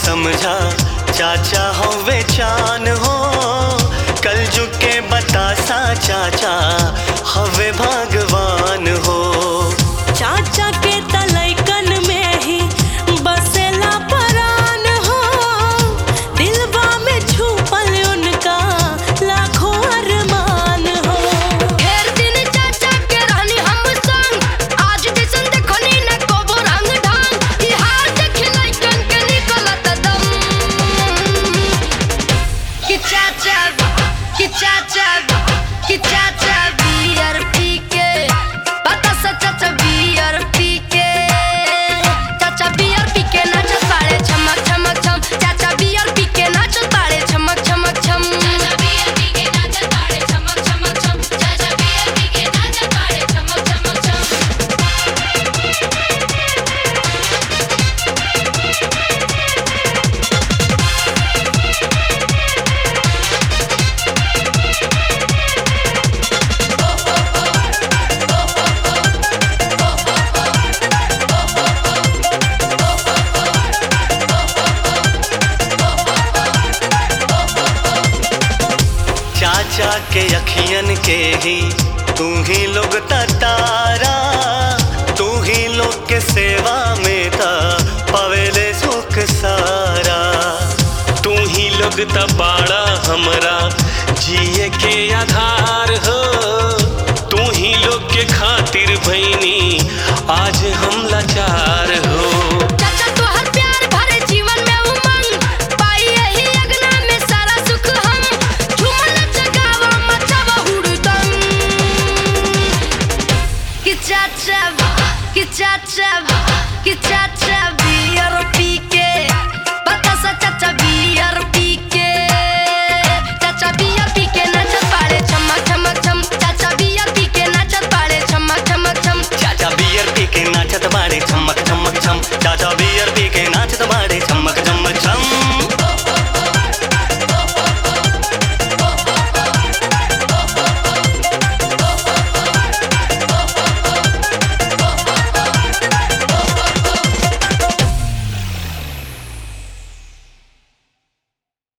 समझा चाचा हो वे चान हो कल के बतासा चाचा हवे भगवान हो चाचा के तलैकन में ही बसेला परान हो दिलवा में छुपल उनका लाखों अरमान हो ढेर दिन चाचा के रहनी हम संग आज दिसन देखनी न कोबो रंग ढंग ई हार देख लइकन के निकलत दम कि चाचा कि चाचा कि चाचा बियर पी के पता सा चाचा बियर पी के चाचा बियर पी के नाचत बाड़े छमक छमक छम चाचा बियर पी के नाचत बाड़े छमक छमक छम चाचा बियर पी के नाचत बाड़े छमक छमक छम चाचा बियर पी के नाचत बाड़े छमक छमक छम चाचा के अखियन के ही तू ही लोग तारा तू ही लोग के सेवा में था पवेले सुख सारा तू ही लोग तबाड़ा हमरा जिए के आधार हो तू ही लोग के खातिर भैनी आज हम लाचार हो